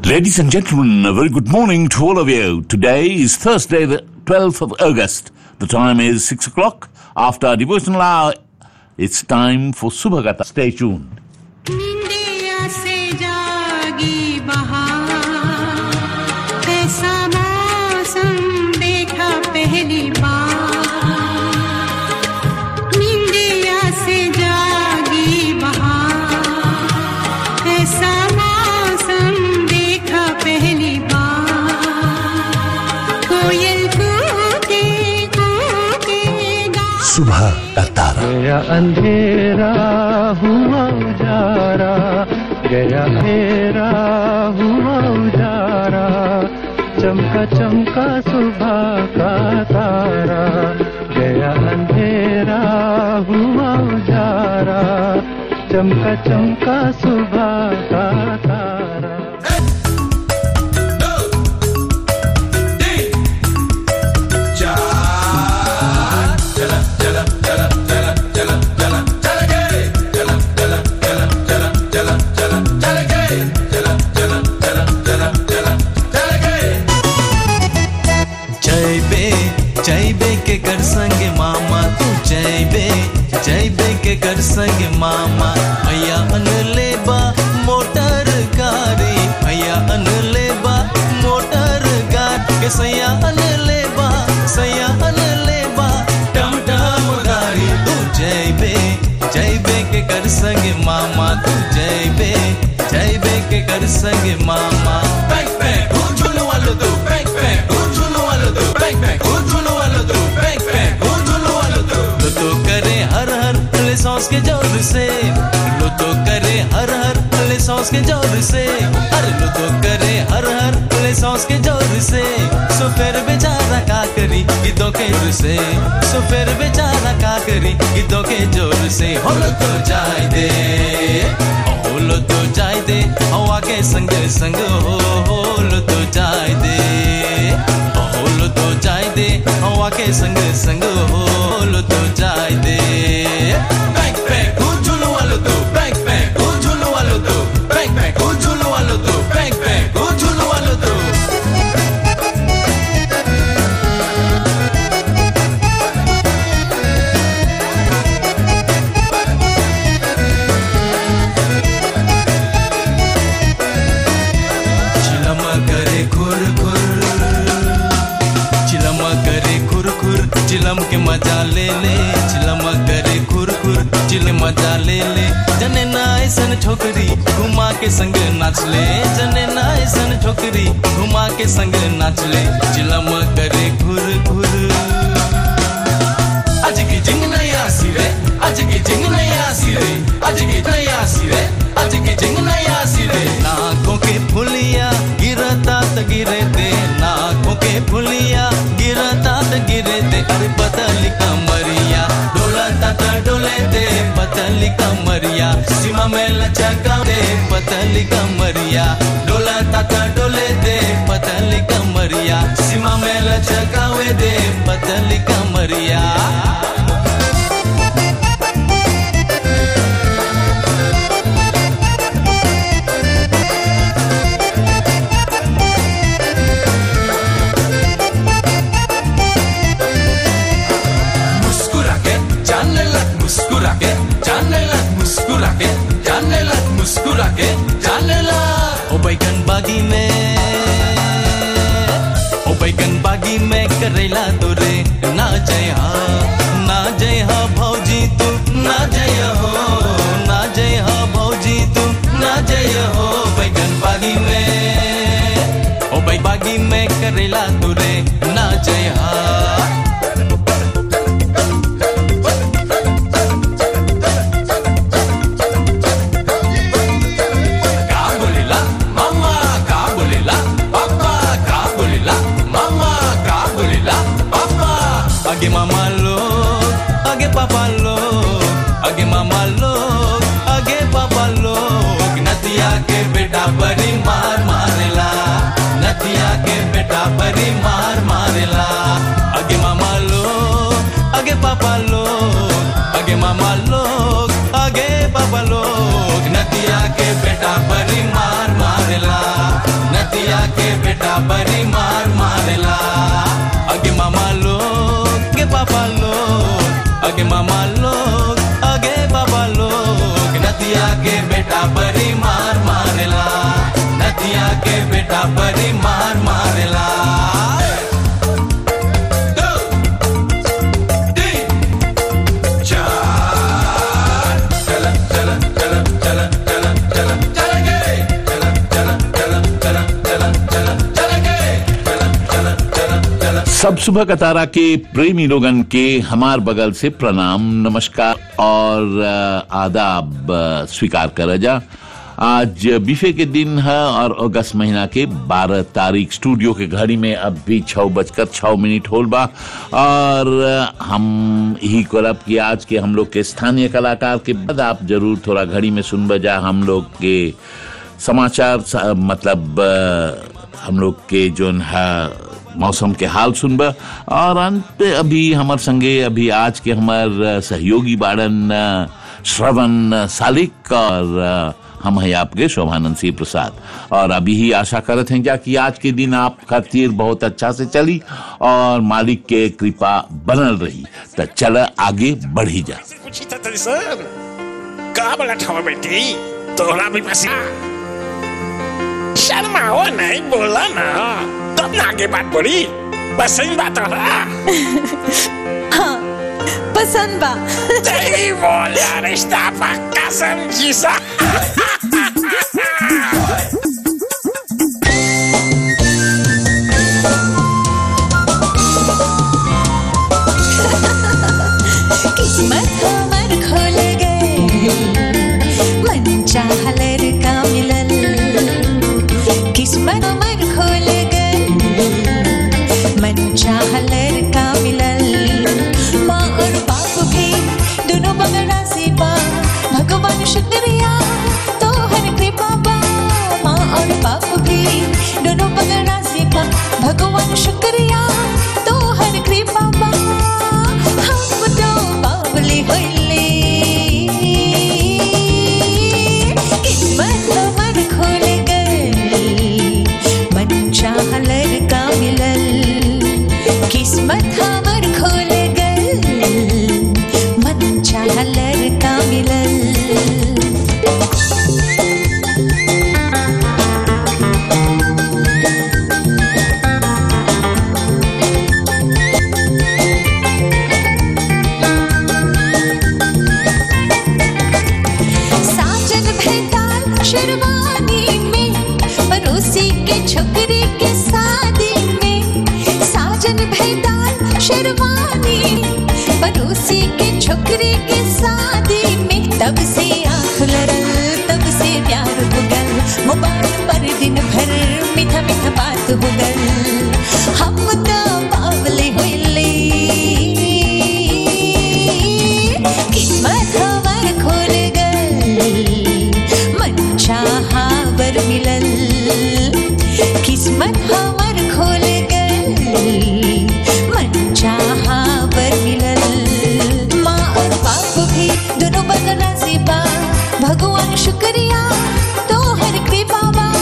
Ladies and gentlemen, a very good morning to all of you. Today is Thursday, the 12th of August. The time is 6 o'clock. After our devotional hour, it's time for Subhagata. Stay tuned. निंदिया से जागी बहार ऐसा मौसम देखा पहली बार निंदिया से जागी बहार ऐसा मौसम देखा पहली बार कोयल कूके कूके गा सुबह का तारा गया अंधेरा हुआ उजारा गया अंधेरा हुआ उजारा चमका चमका सुबह का तारा गया अंधेरा हुआ उजारा चमका चमका सुबह का तारा जय बे जय बे के कर संग मामा तू जय बे जय बे के कर संग मामा भैया अन लेबा मोटर गाड़ी भैया अन लेबा मोटर गाड़ी के सैया अन लेबा सैया अन लेबा टम टम गाड़ी तू जय बे जय बे के कर संग मामा तू जय बे जय बे के कर संग मामा बैंक बैंक ओ झूलो वालो दो बैंक बैंक ओ झूलो वालो दो बैंक बैंक ओ झूलो वालो दो बैंक बैंक ओ झूलो वालो दो लो तो करे हर हर ले सॉस के जोर से लो तो करे हर हर ले सॉस के जोर से अरे लो तो करे हर हर ले सॉस के जोर से सो फिर बेचारा का करी गीतों के जोर से सो फिर बेचारा का करी गीतों के जोर से हो लो तो जाए दे हो लो तो जाए दे हवा के संग संग हो हो लो तो जाए दे हो लो तो जाए दे हवा के संग संग हो लो तो जाए दे बैंक बैंक ओ झूलो वालो दो बैंक बैंक ओ झूलो वालो दो बैंक बैंक ओ झूलो वालो दो बैंक बैंक ओ झूलो वालो दो चिलम करे खुर खुर चिलम करे खुर खुर चिलम के मजा ले ले चिलम करे खुर खुर चिल मजा ले ले जने ना ऐसन छोकरी घुमा के संग नाच ले जने ना ऐसन छोकरी घुमा के संग नाच ले चिलम करे खुर खुर आज की जिंग नहीं आसी रे आज की जिंग नहीं आसी रे आज की नहीं आसी रे आज की जिंग नहीं आसी रे नाकों के फुलिया गिरता त गिरे दे नाकों के फुलिया गिरता त गिरे दे अरे पतली कमरिया डोलता त डोले दे पतली कमरिया सीमा में लचका दे पतली कमरिया डोलता त डोले दे पतली कमरिया सीमा में लचकावे दे पतली कमरिया मुस्कुरा के जाने लग मुस्कुरा के जाने लग मुस्कुरा के जाने लग मुस्कुरा के जाने लग ओ बैगन बागी में ओ बैगन बागी में करेला तो रे ना जय हा ना जय हा भौजी तू ना जय हो ना जय हा भौजी तू ना जय हो बैगन बागी में ओ बै बागी में करेला तू रे ना जय हा का बोलेला मामा का बोलेला पापा का बोलेला मामा का बोलेला पापा आगे मामा लोग आगे पापा लोग आगे मामा लोग आगे पापा लोग नदिया के बेटा बड़ी मार मारेला नदिया के बेटा बड़ी मार मारेला आगे मामा नदिया के बेटा बड़ी मार मारेला अगे मामा लोग के पापा लोग अगे मामा लोग अगे बाबा लोग नदिया के बेटा बड़ी मार मारेला नदिया के बेटा बड़ी मार मारेला दो, तीन, चार। चला, चला, चला, चला, चला, चला, चलेंगे। चला, चला, चला, चला, चला, चला, चलेंगे। चला, चला, चला, चला, सब सुबह का तारा के प्रेमी लोगन के हमार बगल से प्रणाम नमस्कार और अ, आदाब अ, स्वीकार कर जा आज बीफे के दिन है और अगस्त महीना के 12 तारीख स्टूडियो के घड़ी में अब भी छः बजकर छः मिनट होल बा और अ, हम यही करब कि आज के हम लोग के स्थानीय कलाकार के बाद आप जरूर थोड़ा घड़ी में सुन बजा हम लोग के समाचार स- मतलब अ, हम लोग के जो है मौसम के हाल सुनब और अंत पे अभी हमार संगे अभी आज के हमार अ, सहयोगी बाड़न अ, श्रवण सालिक और अ, हम हैं आपके शोभानंद सिंह प्रसाद और अभी ही आशा करत हैं क्या कि आज के दिन आप खातिर बहुत अच्छा से चली और मालिक के कृपा बनल रही तो चल आगे बढ़ी जा कुछ तो तरीसन का बोला ठवा बेटी तोहरा भी पसी शर्माओ नहीं बोला ना तब ना आगे बात बढ़ी बस सही बात रहा पसंद बा सही बोला रिश्ता पक्का समझी सा किस्मत हमर खोल गए मन चाहलर का मिलल किस्मत हमर खोल गए मन चाहलर का मिलल माँ और बाप भी दोनों बगड़ा से पा भगवान शुक्रिया तो हर कृपा बा माँ और बाप भी दोनों बगड़ा से पा भगवान शुक्रिया तो हर कृपा बा हम तो बावली होइले किस्मत हमर खोल गए मन चाहलर का मिलल किस्मत हमर खोल गए मन चाहलर का मिलल साजन भेटाल शेरवानी में पड़ोसी के छोकरी के शादी में साजन भेटाल शेरवानी पड़ोसी के छोकरी के शादी में तब से आंख लड़ल तब से प्यार हो गल मोबाइल पर दिन भर मीठा मीठा बात हो गल हम तो बावले होइले किस्मत हमार खोल गल मन चाहा बर मिलल किस्मत हमार खोल गल मन चाहा बर मिलल माँ और बाप भी दोनों बगना से बा भगवान शुक्रिया तो हर कृपा बा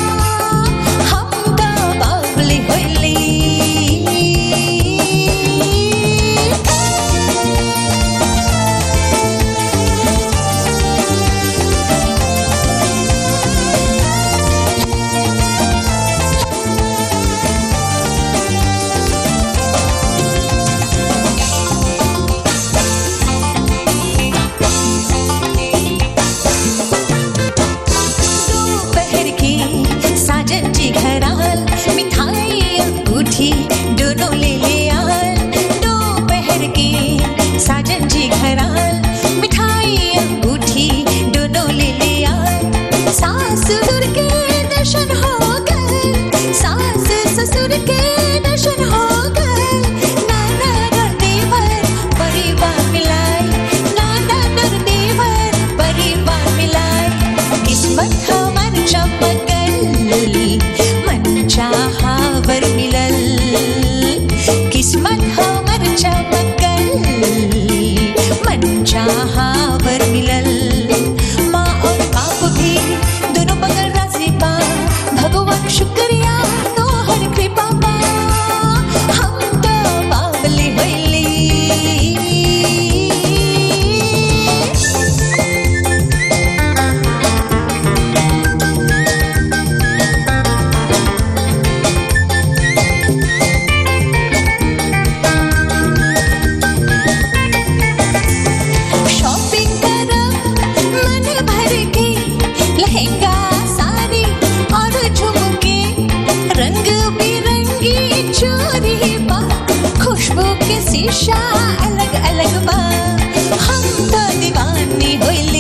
शीशा अलग अलग बा हम तो दीवानी होइली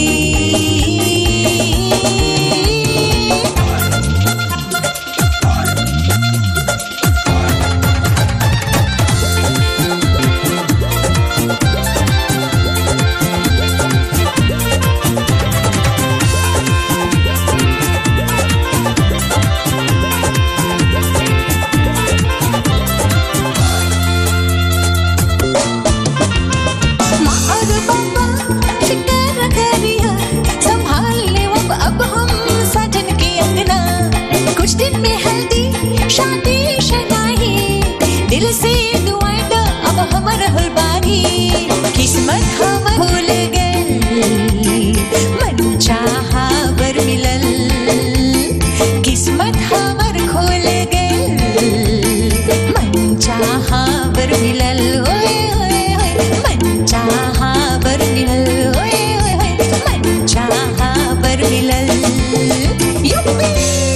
माँ और पापा फिक्र करिया संभाल ले अब अब हम साजन के अंगना कुछ दिन में हल्दी शादी शनाही दिल से दुआएं दो अब हमर हुलबानी किस्मत हम भूल गए मन चाहा बर मिलल किस्मत हमर खोल गए मन चाहा बर मिलल ओए ओए ओए मन चाहा बर मिलल ओए ओए ओए मन चाहा बर मिलल युप्पी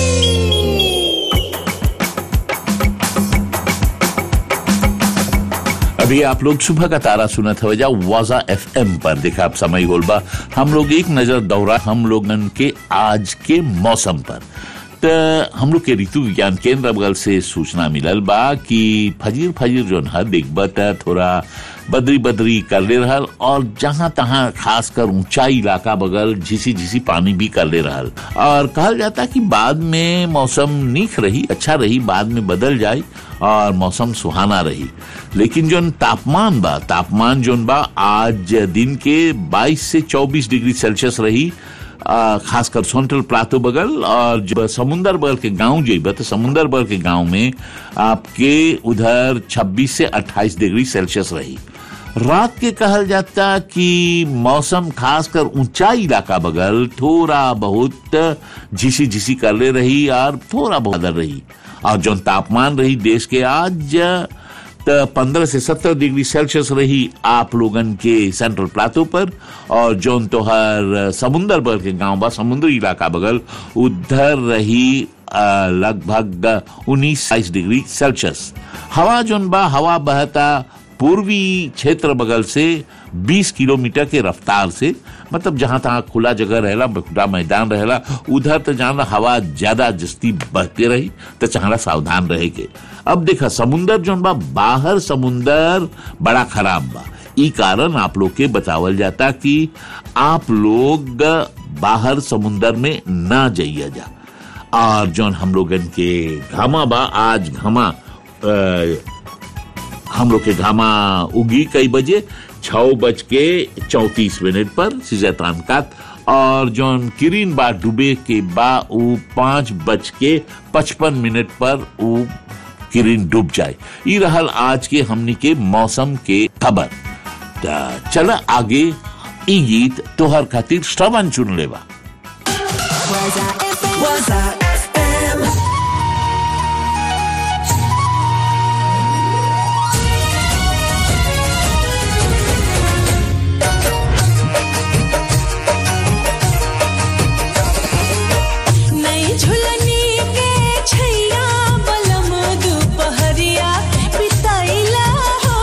अभी आप लोग सुबह का तारा सुना था वजह वाजा एफ पर देखा आप समय होल बा हम लोग एक नजर दौरा हम लोगन के आज के मौसम पर त हम लोग के ऋतु विज्ञान केंद्र बगल से सूचना मिलल बा कि फजीर फजीर जो है देखब त थोड़ा बदरी बदरी कर ले रहल और जहां तहां खासकर ऊंचाई इलाका बगल झिसी झिसी पानी भी कर ले रहल और कहल जाता कि बाद में मौसम नीक रही अच्छा रही बाद में बदल जाए और मौसम सुहाना रही लेकिन जो तापमान बा तापमान जोन बा आज दिन के 22 से 24 डिग्री सेल्सियस रही आ, खासकर सेंट्रल प्लाटो बगल और जब समुंदर बगल के गांव जेब तो समुंदर बगल के गांव में आपके उधर 26 से 28 डिग्री सेल्सियस रही रात के कहल जाता कि मौसम खासकर ऊंचाई इलाका बगल थोड़ा बहुत झिसी झिसी कर ले रही और थोड़ा बहुत बदल रही और जो तापमान रही देश के आज त पंद्रह से सत्रह डिग्री सेल्सियस रही आप लोगन के सेंट्रल प्लाटो पर और जोन तोहर समुंदर बगल के गांव बा समुद्री इलाका बगल उधर रही अ, लगभग उन्नीस बाईस डिग्री सेल्सियस हवा जोन बा हवा बहता पूर्वी क्षेत्र बगल से 20 किलोमीटर के रफ्तार से मतलब जहां तहां खुला जगह रहेला खुला मैदान रहेला उधर तो जाना हवा ज्यादा जस्ती बहते रही तो चाहना सावधान रहे के अब देखा समुंदर जोन बा बाहर समुंदर बड़ा खराब बा ई कारण आप लोग के बतावल जाता कि आप लोग बाहर समुंदर में ना जाइए जा और जोन हम लोगन के घामा बा आज घामा अ, हम लोग के घामा उगी कई बजे छह बज के चौतीस मिनट पर सिजतान कात और जौन किरीन बा डूबे के बा उ पांच बज के पचपन मिनट पर उ किरीन डूब जाए ई रहल आज के हमनी के मौसम के खबर त चल आगे ई गीत तोहर खातिर श्रवण चुन लेवा नई झुलनी के छैया बलम दुपहरिया बिताइला हो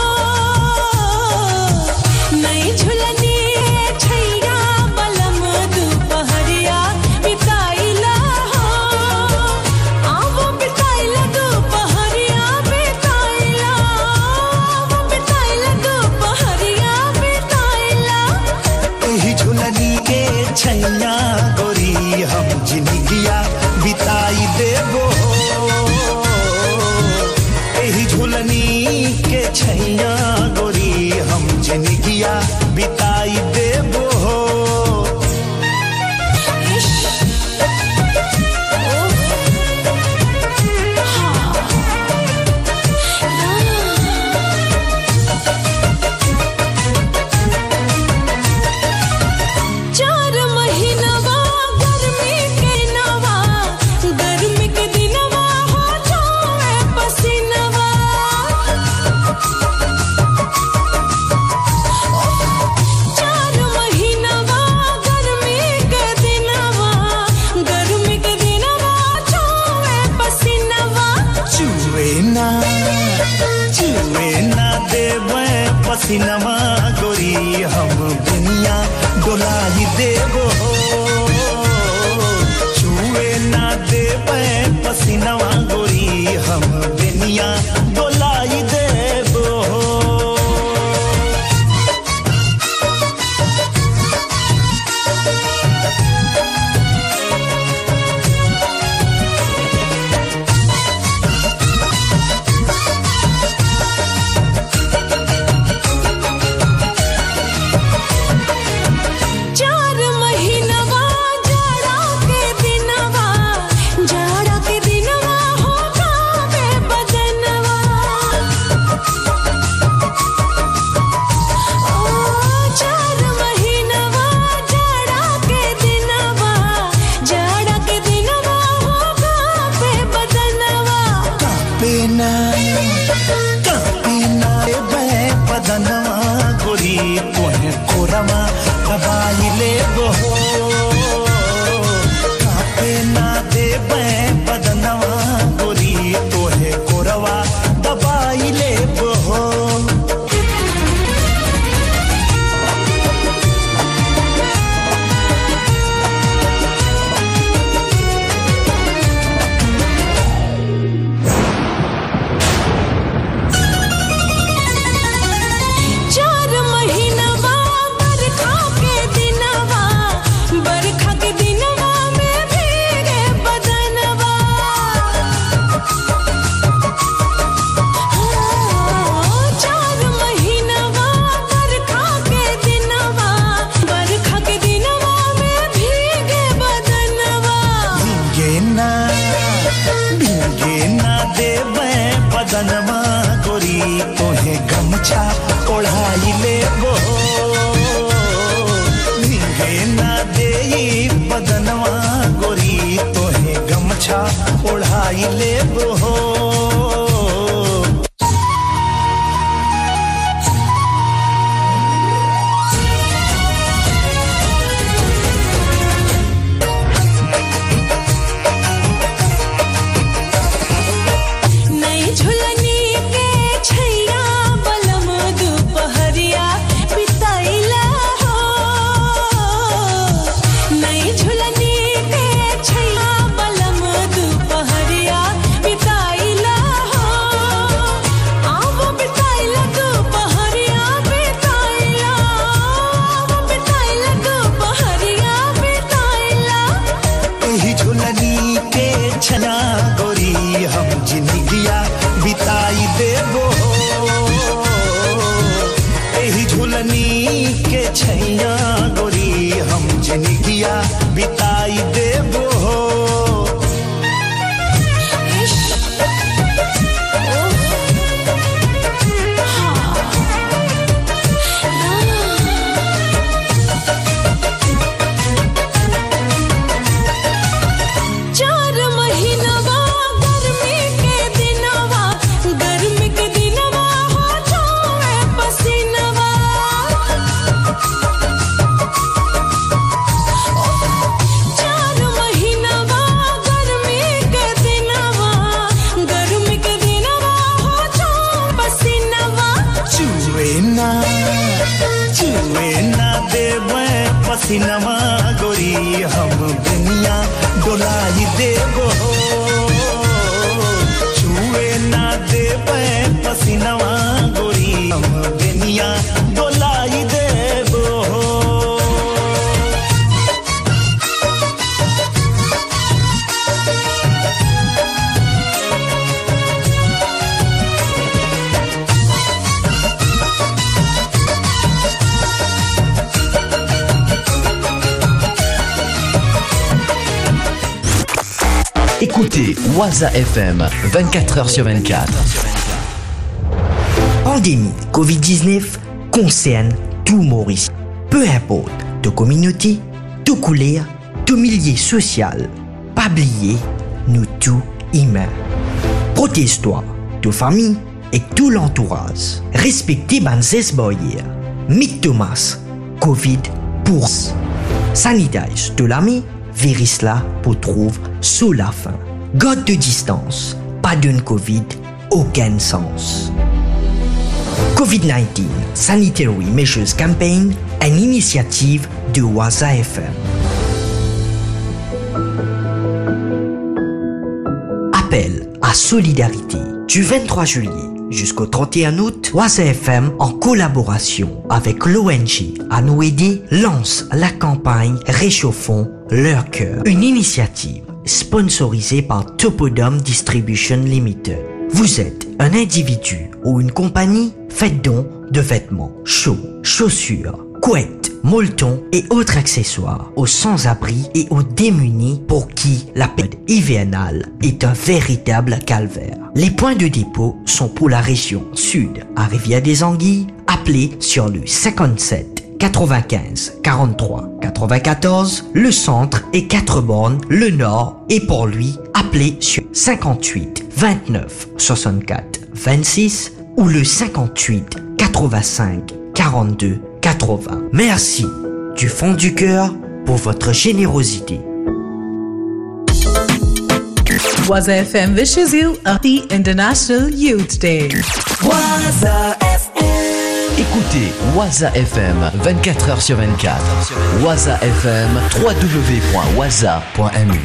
नई झुलनी के छैया बलम दुपहरिया बिताइला हो आवो बिताइला दुपहरिया बिताइला आवो बिताइला दुपहरिया बिताइला एही झुलनी के छैया गोरी हम जिंदगिया बिताई देबो एही झुलनी के छैया गोरी हम जिंदगिया बिताई देबो चार महीनवा गर्मी के पसीनवा गोरी हम दुनिया डोलाई देबो छुए ना देबे पसीनवा गोरी हम दुनिया डोलाई देबो चार महीनवा जाड़ा के दिनवा जाड़ा के दिनवा हो गावे बदनवा ओ चार महीनवा जाड़ा के दिनवा जाड़ा के दिनवा हो गावे बदनवा कापेना कापेना ए बे पदनवा गोरी तोहे कोरमा दबाई ले बहो कापेना दे बे पदनवा गोरी तोहे कोरवा दबाई ले बहो चार महीनवा बरखा के दिनवा बरखा के दिनवा में भीगे बदनवा चार महीनवा बरखा के दिनवा बरखा के दिनवा में भीगे बदनवा भीगे ना भीगे ना देवे बदनवा गोरी तोहे गमछा ओढ़ाई ले बो भीगे ना देई बदनवा गोरी तोहे गमछा ओढ़ाई ले बो नई झुलनी के छैया बलम दुपहरिया बिताइला हो नई झुलनी के छैया बलम दुपहरिया बिताइला हो आवो बिताइला दुपहरिया बिताइला आवो बिताइला दुपहरिया बिताइला एही झुलनी के छना गोरी हम जिंदगिया बिताई देबो एही झुलनी के छैया गोरी हम जिंदगिया बिताई देबो चार महीनवा गर्मी के दिनवा गर्मी के दिनवा हो जावे पसीनवा चार महीनवा गर्मी के दिनवा गर्मी के दिनवा हो जावे पसीनवा चुए ना चुए ना देवे पसीनवा गोरी हम दुनिया डोलाई देबो छुए ना देवे पसीनवा गोरी हम दुनिया डोलाई देबो Écoutez Waza FM 24h sur 24. Pandémie COVID-19 concerne tout Maurice. Peu importe de communauté, de couleur, de milieu social. Pas oublier, nous tous humains. Protège-toi, de famille et tout l'entourage. Respectez Banzes Boyer. Mick Thomas, Covid pour Sanitize de l'ami, virus là pour trouver sous la fin. Garde de distance, pas d'une Covid, aucun sens. COVID-19 Sanitary Measures Campaign, une initiative de Waza FM. Appel à solidarité du 23 juillet jusqu'au 31 août, Waza FM, en collaboration avec l'ONG à nous aider, lance la campagne Réchauffons leur cœur, une initiative sponsorisée par Topodome Distribution Limited. Vous êtes un individu ou une compagnie, faites don de vêtements chauds, chaussures, couettes, molletons et autres accessoires aux sans-abri et aux démunis pour qui la période hivernale est un véritable calvaire. Les points de dépôt sont pour la région sud à Rivière-des-Anguilles, appelez sur le 57 95 43 94, le centre et 4 bornes, le nord et pour lui, appelez sur 58 29 64 26 ou le 58 85 42 80. Merci du fond du cœur pour votre générosité. Waza FM wishes you a Happy International Youth Day. Écoutez Waza FM 24h sur 24. Waza FM www.waza.mu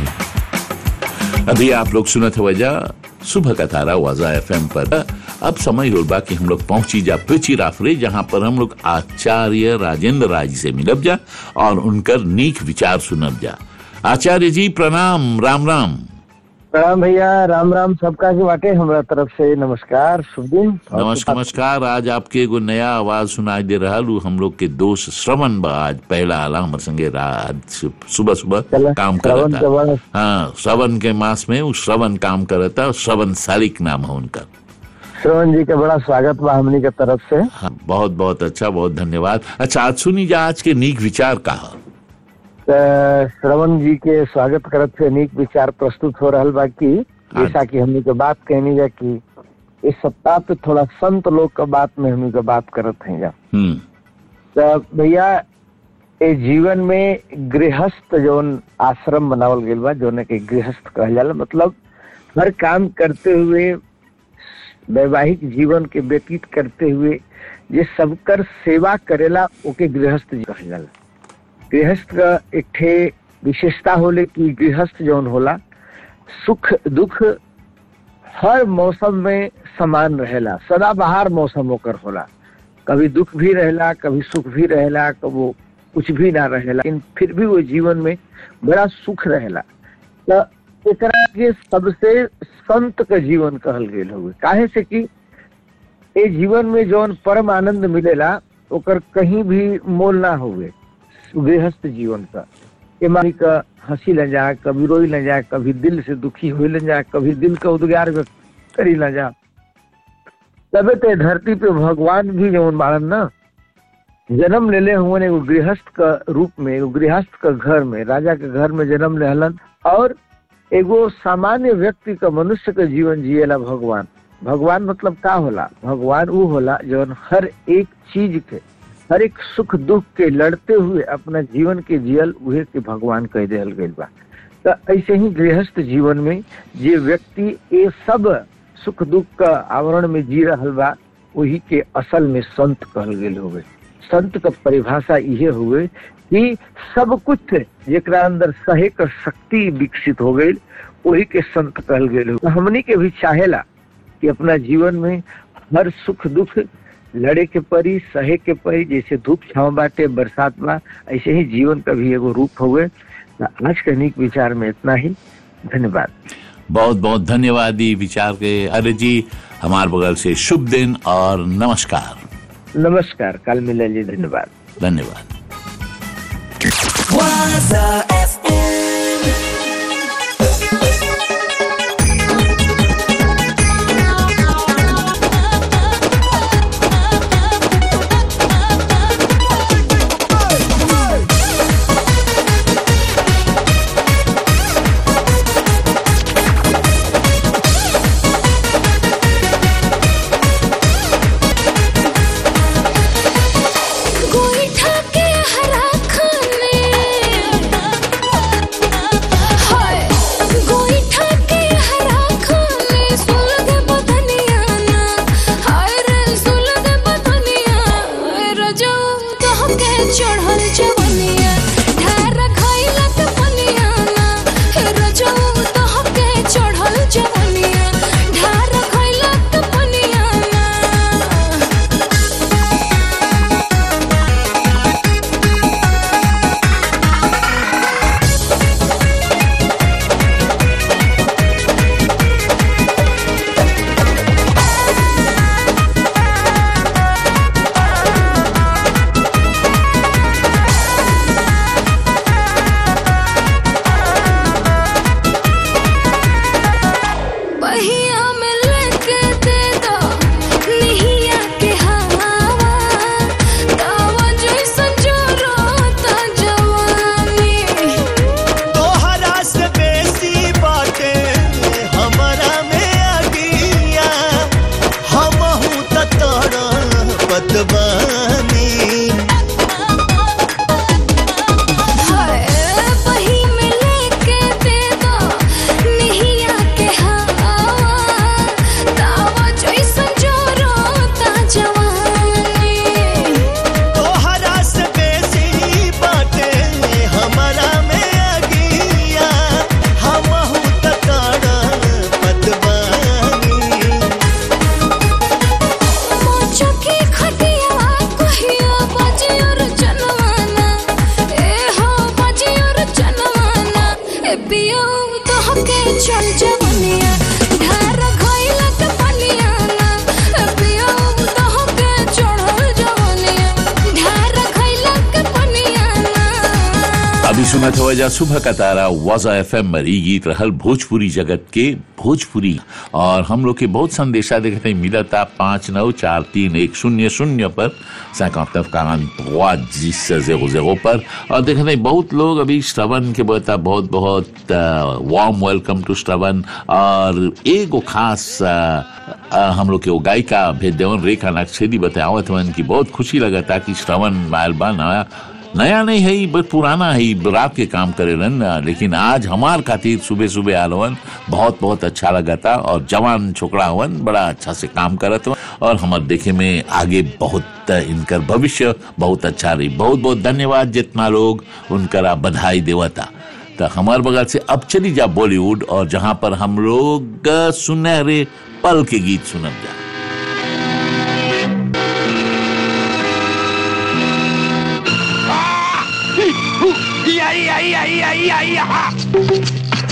अभी आप लोग सुनत हो वजह सुबह का तारा वाजा FM पर अब समय होगा कि हम लोग पहुंची जा पिची राफरे जहां पर हम लोग आचार्य राजेंद्र राय जी से मिलब जा और उनकर नीक विचार सुनब जा आचार्य जी प्रणाम राम राम प्रणाम भैया राम राम सबका के बाटे हमरा तरफ से नमस्कार शुभ दिन और नमस्कार नमस्कार आज आपके एगो नया आवाज सुनाई दे रहा लू हम लोग के दोस्त श्रवण बा आज पहला आला हमर संगे आज सुबह सुबह चला, काम श्रवण के करता बाद- हाँ श्रवण के मास में वो श्रवण काम करता श्रवण सालिक नाम है उनका श्रवण जी का बड़ा स्वागत बा हमनी के तरफ से हाँ, बहुत बहुत अच्छा बहुत धन्यवाद अच्छा आज सुनी जा आज के नीक विचार कहा त श्रवण जी के स्वागत करत से अनेक विचार प्रस्तुत हो रहल बा कि जैसा कि हमनी के बात कहनी जा कि इस सप्ताह पे थोड़ा संत लोग का बात में हमनी के बात करत हैं जा हम्म त भैया ए जीवन में गृहस्थ जौन आश्रम बनावल गइल बा जौन के गृहस्थ कहल जाला मतलब हर काम करते हुए वैवाहिक जीवन के व्यतीत करते हुए जे सबकर सेवा करेला ओके गृहस्थ जी कहल जाला गृहस्थ का एक ठे विशेषता होले कि गृहस्थ जौन होला सुख दुख हर मौसम में समान रहेला सदाबहार मौसम होकर होला कभी दुख भी रहेला कभी सुख भी रहेला कबो कुछ भी ना रहेला लेकिन फिर भी वो जीवन में बड़ा सुख रहेला तो एकरा के सबसे संत का जीवन कहल गेल हुए काहे से कि ए जीवन में जौन परम आनंद मिलेला ओकर कहीं भी मोल ना हुए गृहस्थ जीवन का एमारी का हंसी ल जा कभी रोई ल जा कभी दिल से दुखी हो ल जा कभी दिल का उद्गार व्यक्त करी ल जा तबे ते धरती पे भगवान भी जौन बाड़न ना जन्म लेले हुए एगो गृहस्थ का रूप में एगो गृहस्थ का घर में राजा के घर में जन्म लेहलन और एगो सामान्य व्यक्ति का मनुष्य का जीवन जिएला भगवान भगवान मतलब का होला भगवान वो होला जौन हर एक चीज के हर एक सुख दुख के लड़ते हुए अपना जीवन के जियल उहे के भगवान कह दियल गइल बा तो ऐसे ही गृहस्थ जीवन में जे व्यक्ति ये सब सुख दुख का आवरण में जी रहल बा वही के असल में संत कहल गेल हुए संत का परिभाषा इहे हुए कि सब कुछ जेकरा अंदर सहे का शक्ति विकसित हो गई वही के संत कहल गेल हुए हमनी के भी चाहेला कि अपना जीवन में हर सुख दुख लड़े के परी सहे के परी जैसे धूप छाव बाटे बरसात बा ऐसे ही जीवन का भी एगो रूप हुए तो आज के अनेक विचार में इतना ही धन्यवाद बहुत बहुत धन्यवाद ये विचार के अरे जी हमारे बगल से शुभ दिन और नमस्कार नमस्कार कल मिले जी धन्यवाद धन्यवाद गोईठा के हरा खाने सुनत वजह सुबह का तारा वाजा एफ एम मरी गीत रहल भोजपुरी जगत के भोजपुरी और हम लोग के बहुत संदेशा देखते हैं मिला था पाँच नौ चार तीन एक शून्य शून्य पर सैकड़ों का जिस जेरो जेरो पर और देखते हैं बहुत लोग अभी श्रवण के बता बहुत बहुत वार्म वेलकम टू श्रवण और एगो खास आ, आ, हम लोग के वो गायिका भेज देवन रेखा नक्सेदी बतावत हवन की बहुत खुशी लगा था कि श्रवण मालबा नया नया नहीं है बस पुराना है रात के काम करे रन लेकिन आज हमार खातिर सुबह सुबह आलवन बहुत बहुत अच्छा लगा था और जवान छोकरा हवन बड़ा अच्छा से काम करत हवन और हमार देखे में आगे बहुत इनकर भविष्य बहुत अच्छा रही बहुत बहुत धन्यवाद जितना लोग उनकरा बधाई देवता तो हमार बगल से अब चली जा बॉलीवुड और जहां पर हम लोग सुनहरे पल के गीत सुनब जा आई आई आई आई आई हा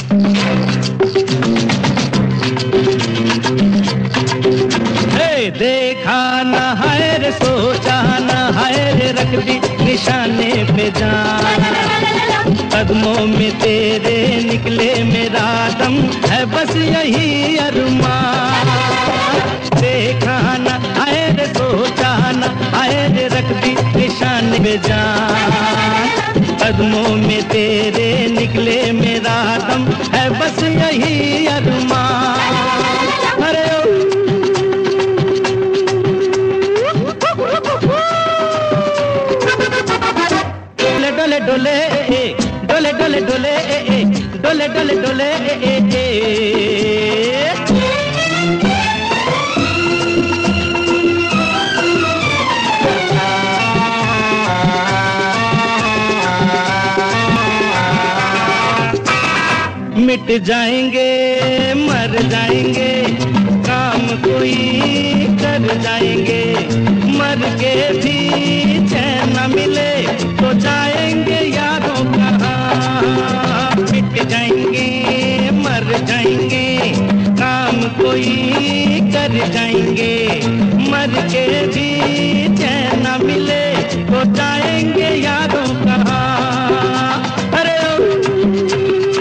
हे देखा न है रे सोचा न है रे रख दी निशाने पे जान कदमों में तेरे निकले मेरा दम है बस यही अरमान देखा न है रे सोचा न है रे रख दी निशाने पे जान कदमों में तेरे निकले मेरा दम है बस यही अरमान अरे ओ डोले डोले डोले ए, ए, डोले डोले डोले ए, ए, डोले डोले डोले ए, ए, ए। मिट जाएंगे मर जाएंगे काम कोई कर जाएंगे मर के भी चैन न मिले तो जाएंगे यारों कहाँ मिट जाएंगे मर जाएंगे काम कोई कर जाएंगे मर के भी चैन न मिले तो जाएंगे यारों कहाँ अरे ओ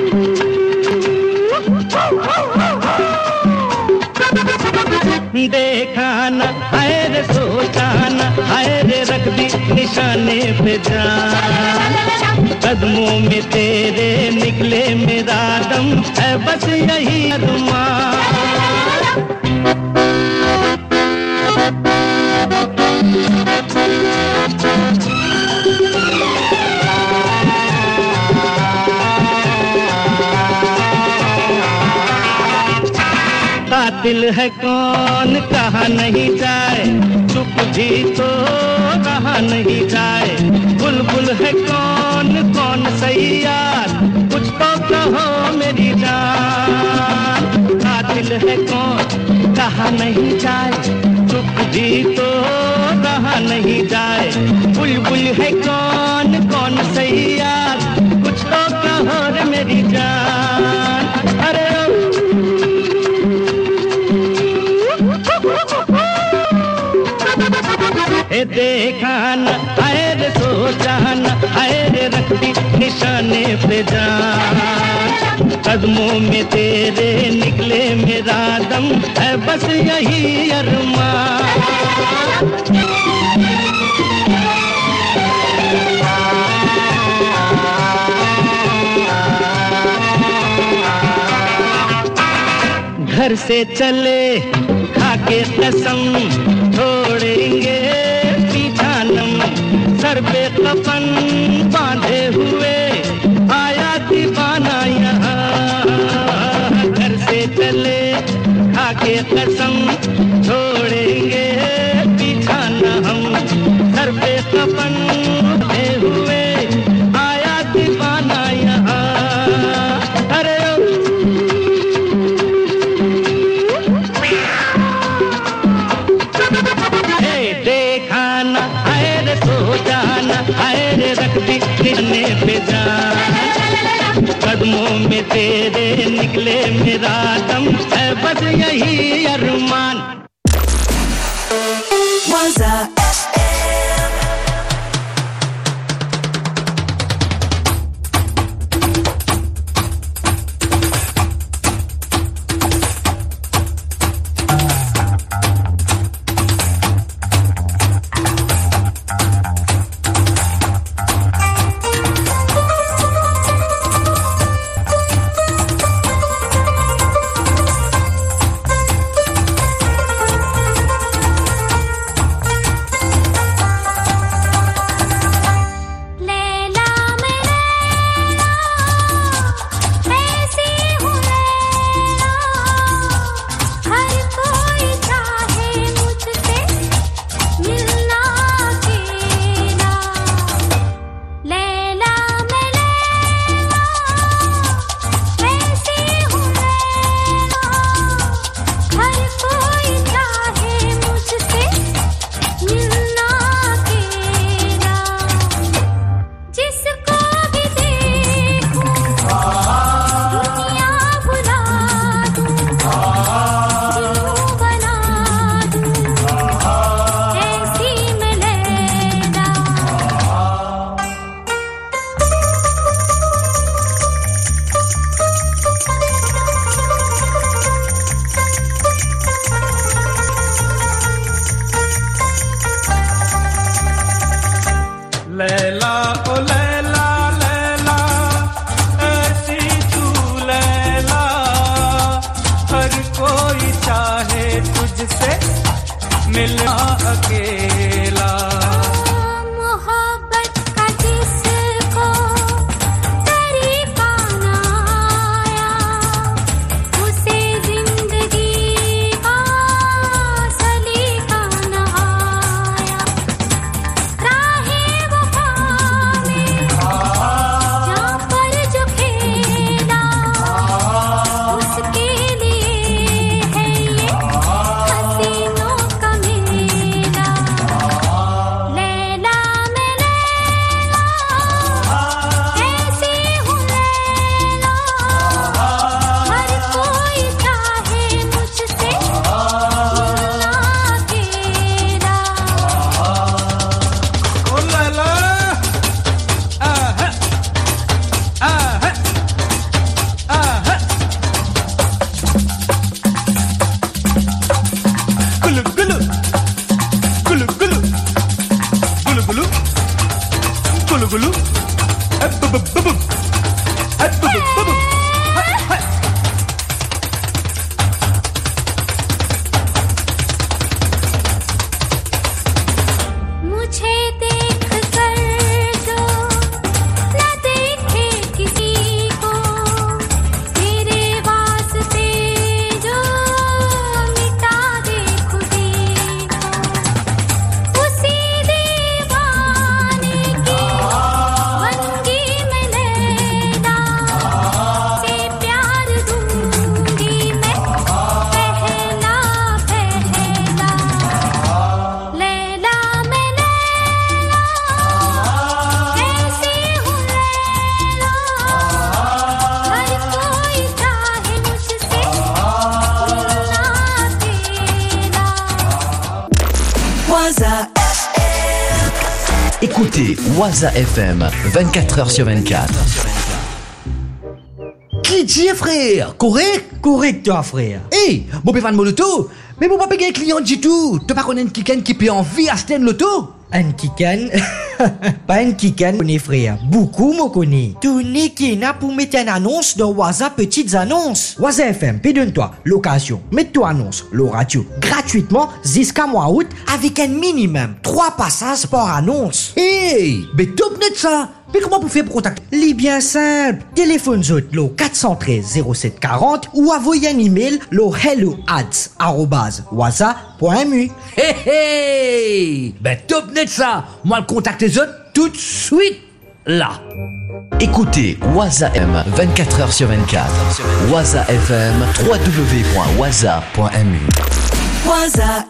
देखा न है रे सोचा न है रे रख दी निशाने पे जान कदमों में तेरे निकले मेरा दम है बस यही अरमान कातिल है कौन कहा नहीं जाए चुप भी तो कहा नहीं जाए बुलबुल है कौन कौन सही यार कुछ तो कहो मेरी जान कातिल है कौन कहा नहीं जाए चुप भी तो कहा नहीं जाए बुलबुल है कौन कौन सही यार कुछ तो कहो रे मेरी जान अरे ए देखा न आए रे सोचा न आए रे रख दी निशाने पे जान कदमों में तेरे निकले मेरा दम है बस यही अरमान घर से चले खाके कसम छोड़ेंगे पीछा नम सर पे कफन बांधे हुए आया दीवाना यहाँ घर से चले खाके कसम छोड़ेंगे पीछा न हम सर पे कफन बांधे हुए आया दीवाना यहाँ अरे ओ हे देखा न आए रे सोचा न आए रे रख दी कितने पे जान कदमों में तेरे निकले मेरा दम है बस यही अरमान Waza FM. तुझसे मिलना अकेला मोहब्बत का जिसको तरीका ना आया उसे जिंदगी का सलीका ना आया राहे वफा में जहाँ पर जो खेला उसके लिए है ये हसीनों का मेला लैला मैं लैला कैसी हूँ लैला हर कोई चाहे मुझसे मिलना अकेला ओ लैला आहा आहा आहा गुलु गुलु गुलु गुलु गुलु गुलु गुलु गुलु अब अब अब अब अब अब मुझे देख कर जो न देखे किसी को तेरे वास्ते जो मिटा दे खुदी को उसी दीवाने की बनगी मैं लैला से प्यार दूंगी मैं पहला पहला लैला मैं लैला कैसी हूँ लैला हर कोई चाहे मुझसे मिलना अकेला Écoutez Waza FM 24h sur 24. Qui dit frère Correct Correct toi frère Hey, mon pévan mon loto Mais mon pas payer un client du tout Tu pas connaître quelqu'un qui peut envie acheter un loto Un kikan Pas un kikan connais frère Beaucoup me connais Tu n'es qui n'a pour mettre une annonce dans Waza Petites Annonces Waza FM, pédonne-toi Location, mets-toi annonce Le radio gratuitement jusqu'à mois août Avec un minimum 3 passages par annonce Hey Mais top net ça mais comment vous faites pour contacter Les bien simple. Téléphone zot lo 413 0740 ou envoyez un email lo hello ads waza.mu. Hey hey Ben top net ça Moi le contacte les autres tout de suite là Écoutez Waza M 24h sur 24. Waza FM www.waza.mu. Waza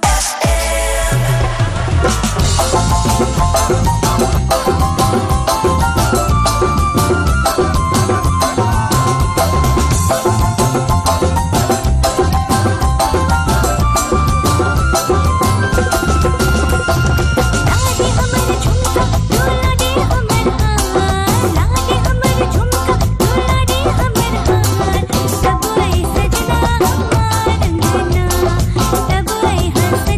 सब ऐ सजना हमार अंगना सब ऐ हंस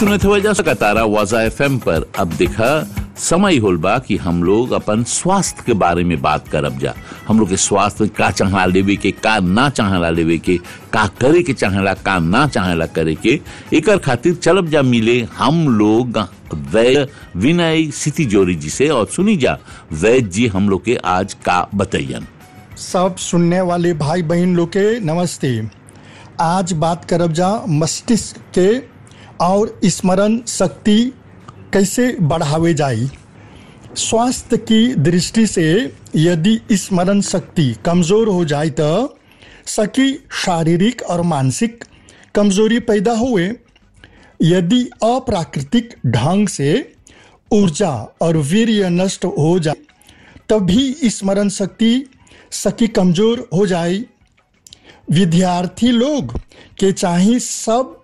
सुने थे वजह से तारा वाजा एफ पर अब दिखा समय होल बा कि हम लोग अपन स्वास्थ्य के बारे में बात करब जा हम लोग के स्वास्थ्य का चाहला लेवे के का ना चाहला लेवे के का करे के चाहला का ना चाहला करे के एकर खातिर चलब जा मिले हम लोग वैद्य विनय सिटी जोरी जी से और सुनी जा वैद्य जी हम लोग के आज का बतैयन सब सुनने वाले भाई बहन लोग के नमस्ते आज बात करब जा मस्तिष्क के और स्मरण शक्ति कैसे बढ़ावे जाई स्वास्थ्य की दृष्टि से यदि स्मरण शक्ति कमजोर हो जाए तो सकी शारीरिक और मानसिक कमजोरी पैदा हुए यदि अप्राकृतिक ढंग से ऊर्जा और वीर्य नष्ट हो जाए तभी स्मरण शक्ति सकी कमजोर हो जाए विद्यार्थी लोग के चाहे सब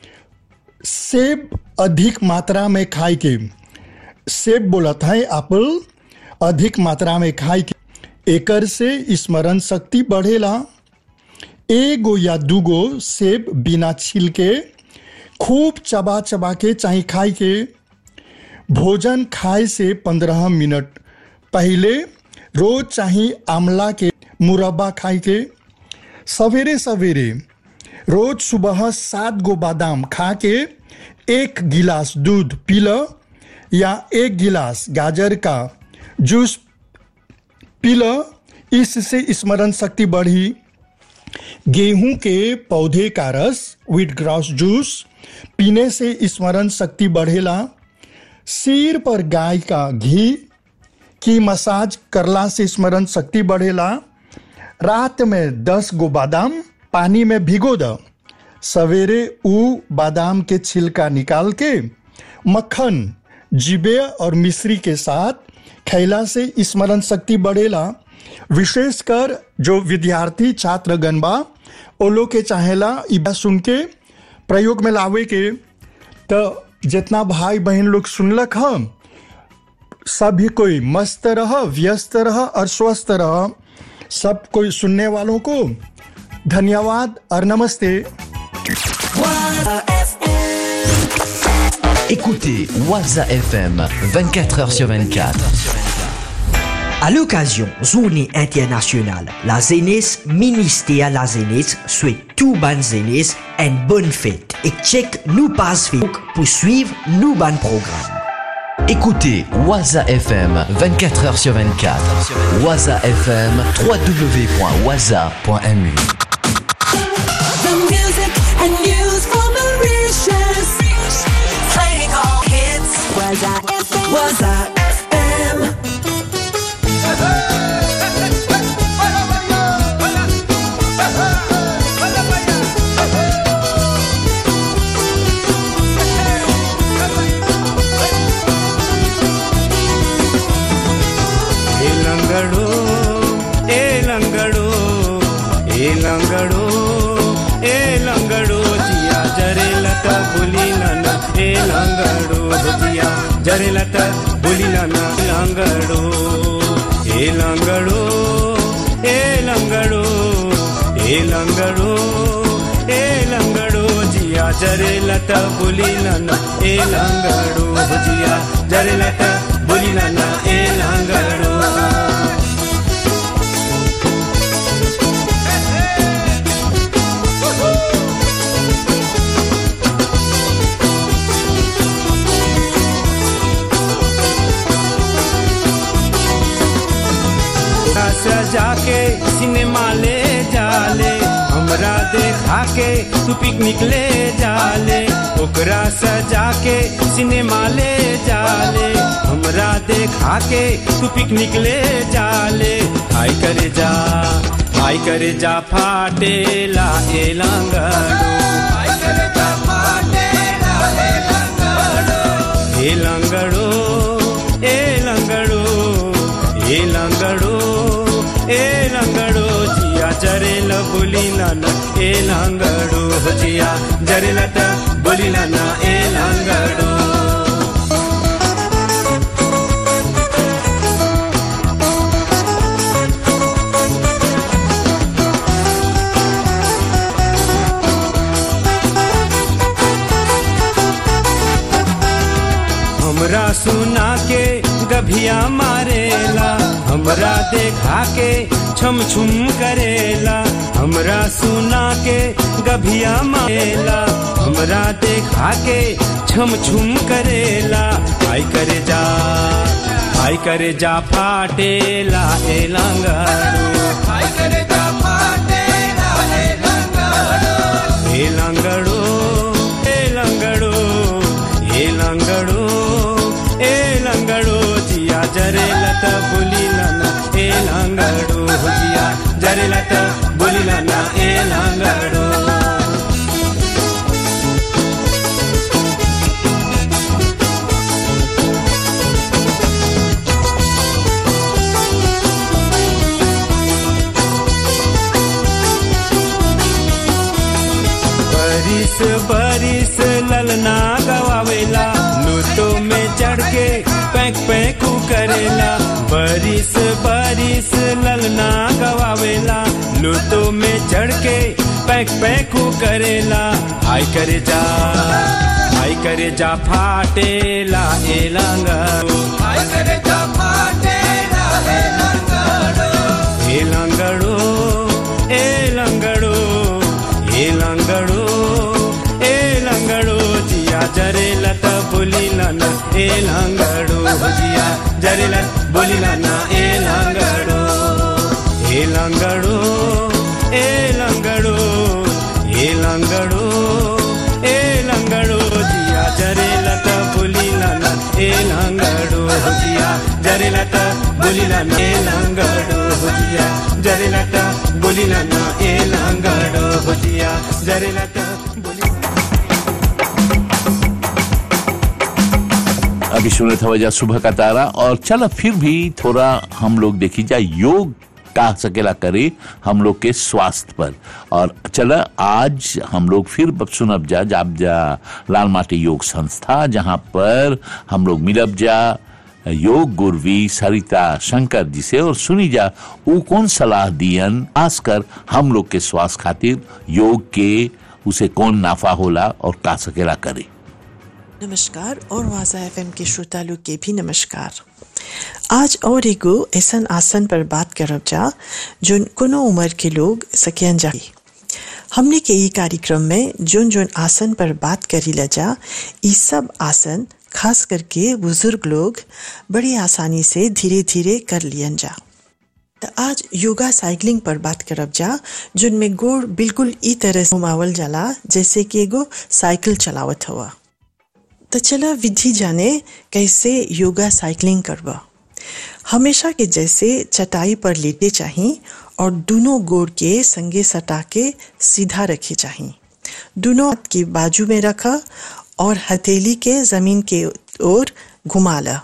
सेब अधिक मात्रा में खाए के सेब बोलत है एप्पल अधिक मात्रा में खाए के एकर से स्मरण शक्ति बढ़ेला एगो या दूगो सेब बिना छील के खूब चबा चबा के चाहे खाए के भोजन खाए से पंद्रह मिनट पहले रोज चाहे आमला के मुरब्बा खाए के सवेरे सवेरे रोज सुबह सात गो बादाम खा के एक गिलास दूध पी लो या एक गिलास गाजर का जूस पी लो इससे स्मरण शक्ति बढ़ी गेहूं के पौधे का रस विट ग्रास जूस पीने से स्मरण शक्ति बढ़ेला सिर पर गाय का घी की मसाज करला से स्मरण शक्ति बढ़ेला रात में दस गो बादाम पानी में भिगो दो सवेरे ऊ बादाम के छिलका निकाल के मक्खन जिबे और मिश्री के साथ खैला से स्मरण शक्ति बढ़ेला विशेषकर जो विद्यार्थी छात्र गणबा ओ लोग के चाहेला ई बात सुन के प्रयोग में लावे के तो जितना भाई बहन लोग सुनलक हम सभी कोई मस्त रह व्यस्त रह और स्वस्थ रह सब कोई सुनने वालों को धन्यवाद और नमस्ते Écoutez Waza FM 24h sur 24. À l'occasion Journée internationale la jeunesse, ministère la jeunesse souhaite tout ban jeunesse une bonne fête et check nous passe Facebook pour suivre nos ban programmes. Écoutez Waza FM 24h sur 24. Waza FM www.waza.mu. The music and news for Mauritius. Playing all hits. Was I FM? Was I FM? ए लंगड़ो ए लंगड़ो ए लंगड़ो ए लंगड़ो जिया जरे लता बुली नाना ए लंगड़ो जिया जरे लता बुली नाना लंगड़ो ए लंगड़ो ए लंगड़ो ए लंगड़ो ए लंगड़ो जिया जरे लता बुली नाना ए लंगड़ो जिया जरे लता बुली नाना ए लंगड़ो सजा के सिनेमा ले जाले हमरा देखा के तू पिकनिक ले जाले ओकरा सजा के सिनेमा ले जाले हमरा देखा के तू पिकनिक ले जाले हाय करे जा हाय करे जा फाटेला ए लंगड़ो हाय करे जा फाटेला ए लंगड़ो ए लंगड़ो ए लंगड़ो ए लंगड़ो ए लंगड़ो जिया जरेल बोली नाना ए लंगड़ो जिया जरेल त बोली नाना ए लंगड़ो हमरा सुना के गभिया मारेला हमरा देखा के छम छुम करेला हमरा सुना के गभिया मारेला हमरा देखा के छम छुम करेला आई करे जा आई करे जा फाटेला ए लंगड़ो आई करे जा फाटेला ए लंगड़ो ए लंगड़ो ए लंगड़ो ए लंगड़ो ए लंगड़ो जिया जरे लत बुली लना ए लंगड़ो जिया जरे लत बुली लना ए लंगड़ो बरिस बरिस ललना गवावेला लूटो में चढ़ के पैक पैकू करेला बरिस बरिस ललना गवावेला लूटो में चढ़ के पैक पैकू करेला आई करे जा आई करे जा फाटेला ए लंगड़ो आई करे जा फाटेला ए लंगड़ो ए लंगड़ो ए लंगड़ो ए लंगड़ो ए लंगड़ो जिया जरे लत बोली लाना ए लंगड़ो जिया जरे लत बोली लाना ए लंगड़ो ए लंगड़ो ए लंगड़ो ए लंगड़ो ए लंगड़ो जिया जरे लत बोली लाना ए लंगड़ो जिया जरे लत बोली लाना ए लंगड़ो जिया जरे लत बोली लाना ए लंगड़ो जिया जरे लत अभी सुने था वजह सुबह का तारा और चलो फिर भी थोड़ा हम लोग देखी जाए योग का सकेला करे हम लोग के स्वास्थ्य पर और चलो आज हम लोग फिर सुनब जा जाब जा लाल माटी योग संस्था जहाँ पर हम लोग मिलब जा योग गुरवी सरिता शंकर जी से और सुनी जा वो कौन सलाह दियन खासकर हम लोग के स्वास्थ्य खातिर योग के उसे कौन नाफा होला और का सकेला करे नमस्कार और वाजा एफएम के श्रोता लोग के भी नमस्कार आज और एगो ऐसन आसन पर बात करब जा जो कोनो उम्र के लोग सकियन जा हमने के ई कार्यक्रम में जोन जोन आसन पर बात करी ला जा ई सब आसन खास करके बुजुर्ग लोग बड़ी आसानी से धीरे धीरे कर लियन जा त आज योगा साइकिलिंग पर बात करब जा जिनमें गोड़ बिल्कुल ई तरह से घुमावल जाला जैसे कि एगो साइकिल चलावत हुआ तो चला विधि जाने कैसे योगा साइकिलिंग करबा हमेशा के जैसे चटाई पर लेटे चाहिए और दोनों गोड़ के संगे सटा के सीधा रखे चाहिए दोनों हाथ की बाजू में रखा और हथेली के जमीन के ओर घुमा ला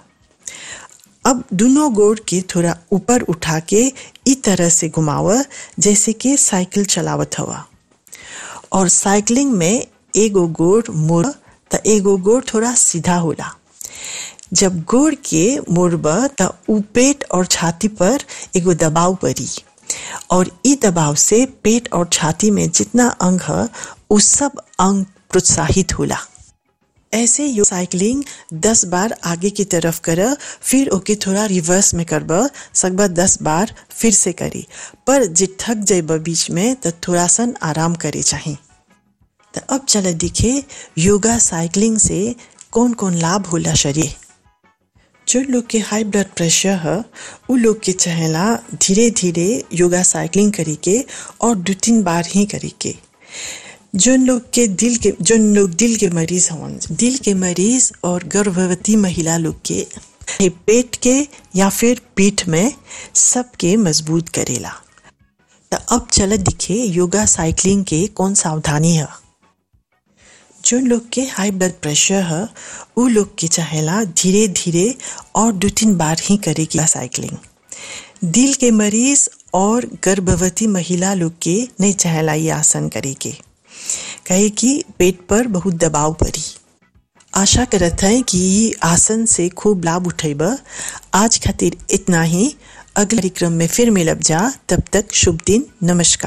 अब दोनों गोड़ के थोड़ा ऊपर उठा के इस तरह से घुमावा जैसे कि साइकिल चलावत हवा और साइकिलिंग में एगो गोड़ मुड़ त एगो गोड़ थोड़ा सीधा होला जब गोड़ के मुड़ब त उ पेट और छाती पर एगो दबाव पड़ी और ई दबाव से पेट और छाती में जितना अंग है उ सब अंग प्रोत्साहित होला ऐसे यो साइकिलिंग दस बार आगे की तरफ कर फिर ओके थोड़ा रिवर्स में करब सकबा दस बार फिर से करी पर जे थक जाब बीच में तो थोड़ा सन आराम करे चाहिए तो अब चल दिखे योगा साइकिलिंग से कौन कौन लाभ होला शरीर जो लोग के हाई ब्लड प्रेशर है उ लोग के चाहेला धीरे धीरे योगा साइकिलिंग करी के और दो तीन बार ही करी के जोन लोग के दिल के जोन लोग दिल के मरीज हवन दिल के मरीज और गर्भवती महिला लोग के ये पेट के या फिर पीठ में सबके मजबूत करेला तो अब चल दिखे योगा साइकिलिंग के कौन सावधानी है जो लोग के हाई ब्लड प्रेशर है वो लोग के चाहेला धीरे धीरे और दो तीन बार ही करेगी साइकिलिंग दिल के मरीज और गर्भवती महिला लोग के नहीं चाहेला ये आसन करेगी कहे कि पेट पर बहुत दबाव पड़ी आशा करत है कि ये आसन से खूब लाभ उठेब आज खातिर इतना ही अगले कार्यक्रम में फिर मिलब जा तब तक शुभ दिन नमस्कार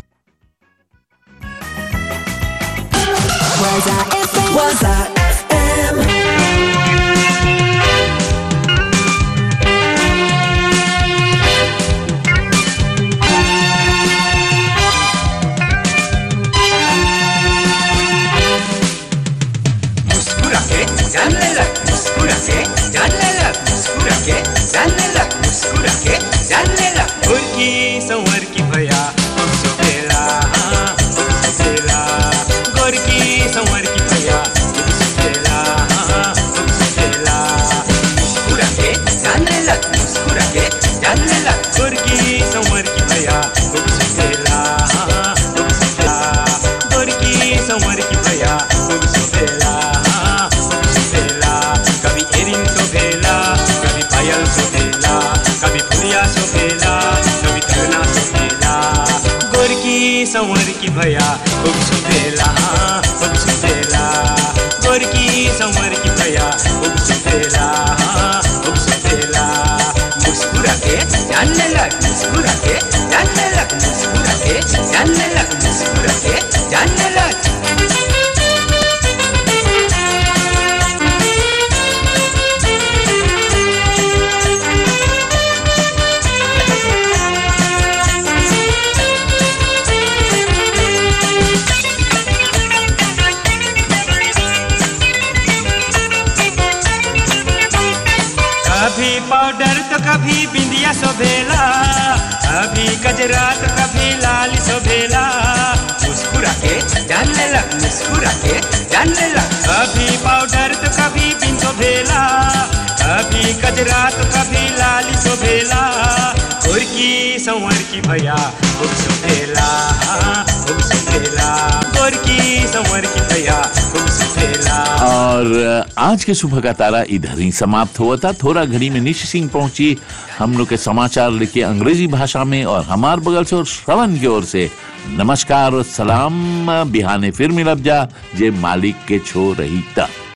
Was I FM? Was I FM? की भैया खूब सुतेला हाँ, खूब सुतेला गोरकी संवर की भैया खूब सुतेला हाँ, खूब सुतेला मुस्कुरा के जानने लग मुस्कुरा के जानने लग मुस्कुरा के जानने लग मुस्कुरा के जानने लग कभी पाउडर तो कभी बिंदिया सोभेला कभी गजरा तो कभी लाल सोभेला मुस्कुरा के जानने लग मुस्कुरा के जानने लग कभी पाउडर तो कभी बिन सोभेला कभी गजरा तो कभी लाल सोभेला गोरकी संवर की भैया खूब सुतेला खूब सुतेला गोरकी संवर की भैया खूब सुतेला और आज के सुबह का तारा इधर ही समाप्त हुआ था थोड़ा घड़ी में निशि सिंह पहुंची हम लोग के समाचार लिखे अंग्रेजी भाषा में और हमार बगल से और श्रवण की ओर से नमस्कार और सलाम बिहाने फिर मिलब जा जे मालिक के छो रही था